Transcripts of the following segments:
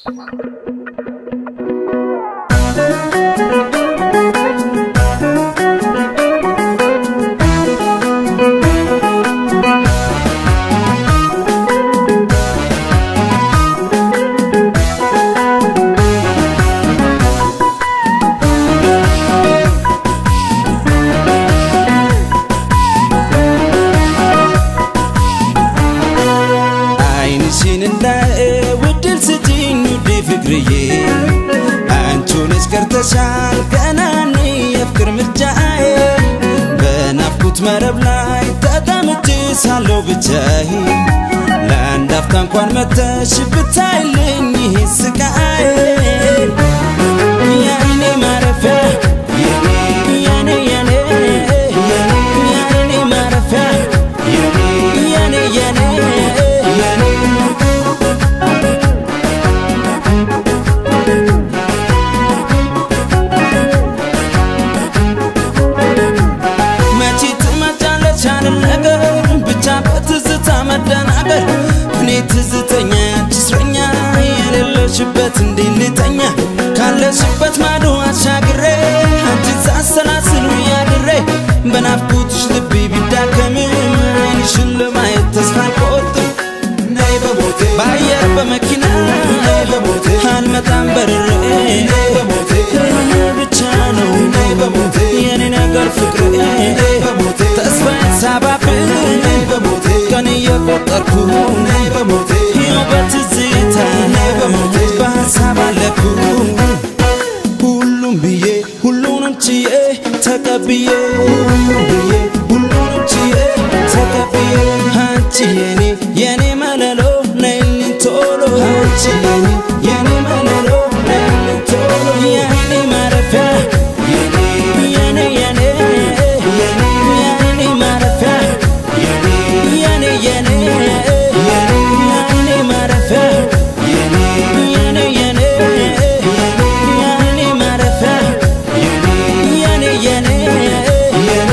አይንሽን እንዳየ ውድል ስጪኝ ውዴ ፍቅርዬ አንቺን እስከርተሻል ገናኔ የፍቅር ምርጫዬ በናፍቁት መረብ ላይ ተጠምጄ ሳለሁ ብቻዬ ለአንድ አፍታ እንኳን መተሽ ብታይልኝ ይህ ስቃዬ የኔ ማረፊያ የኔ የኔ የኔ የኔ ማረፊያ የኔ የኔ የኔ የኔ መቼ ትመጫለች አለም ነገር ብቻ በትዝታ መደናበር እኔ ትዝተኛ ያንቺ እስረኛ የሌለሽበት እንዴት ልተኛ ካለሽበት ማዶ አሻግሬ አንቺን ሳሰላስል ውያድሬ በናፍቆትሽ ልቤ ቢዳከምም አይንሽን ለማየት ተስፋ አልቆርጥም ነይ በሞቴ በአየር በመኪና ነይ በሞቴ አልመጣም በርሬ ነይ በሞቴ ብቻ ነው ነይ በሞቴ የኔ ነገር ፍቅሬ ነይ በሞቴ ተስፋዬን ሳባብል ነይ በሞቴ ቀን እየቆጠርኩ ነይ በሞቴ ይኸው በትዝታ ነይ በሞቴ በሀሳብ አለኩ ሁሉም ብዬ ሁሉንም ችዬ ተቀብዬ ሁሉም ብዬ ሁሉንም ችዬ ተቀብዬ አንቺ የኔ የኔ መለሎ ነይልኝ ቶሎ አንቺ የኔ የኔ መለሎ ነይልኝ ቶሎ የኔ ማረፊያ የኔ የኔ የኔ የኔ የኔ ማረፊያ የኔ የኔ የኔ የኔ የኔ ማረፊያ የኔ የኔ የኔ የኔ ማረፊያ የኔ የኔ የኔ የኔ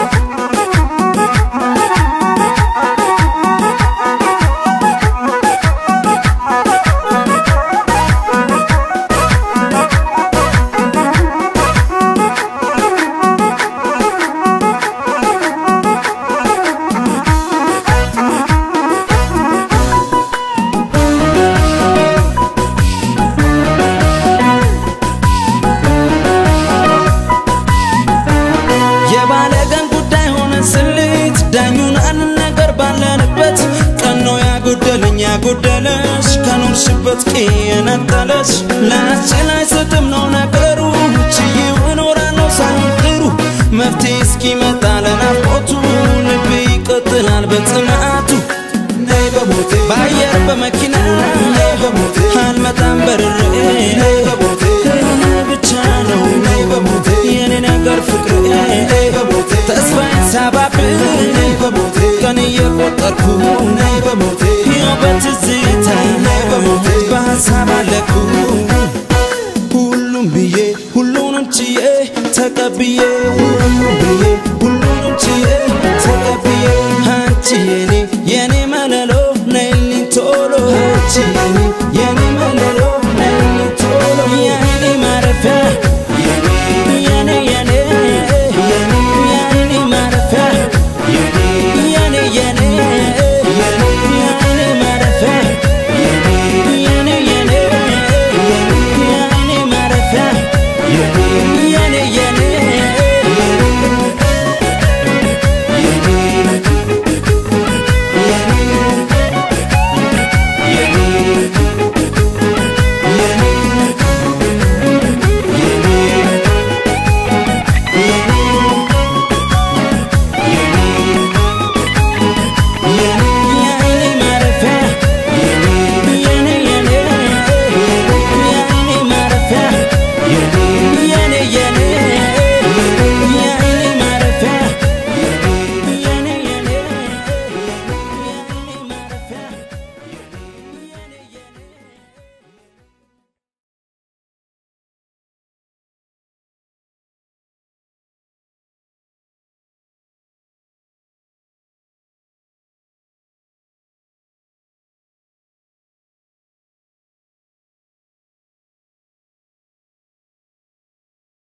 የባለቀን ጉዳይ ሆነ ስልት ዳኙን አንን ነገር ባለንበት ቀኖ ያጎደለኝ ያጎደለሽ ከኖርሽበት ቄ የነጠለሽ ላስችል አይሰጥም ነው ነገሩ ችዬው እኖራለሁ ሳይሆን ጥሩ መፍትሄ እስኪመጣ ለናፍቆቱ ልቤ ይቀጥላል በጽናቱ ነይ በሞቴ በአየር በመኪና ነይ በሞቴ አልመጣም በርሬ ነይ በሞቴ ብቻ ነው ነይ በሞቴ የኔ ነገር ፍቅሬ ነይ በሞቴ ተስፋዬን ሳባብል ነይ በሞቴ ቀን እየቆጠርኩ ነይ በሞቴ ይኸው በትዝታ ነይ በሞቴ በሀሳብ አለኩ ሁሉም ብዬ ሁሉንም ችዬ ተቀብዬ ሁሉም ብዬ ሁሉንም ችዬ ተቀብዬ አንቺ የኔ የኔ መለሎ ነይልኝ ቶሎ አንቺ የኔ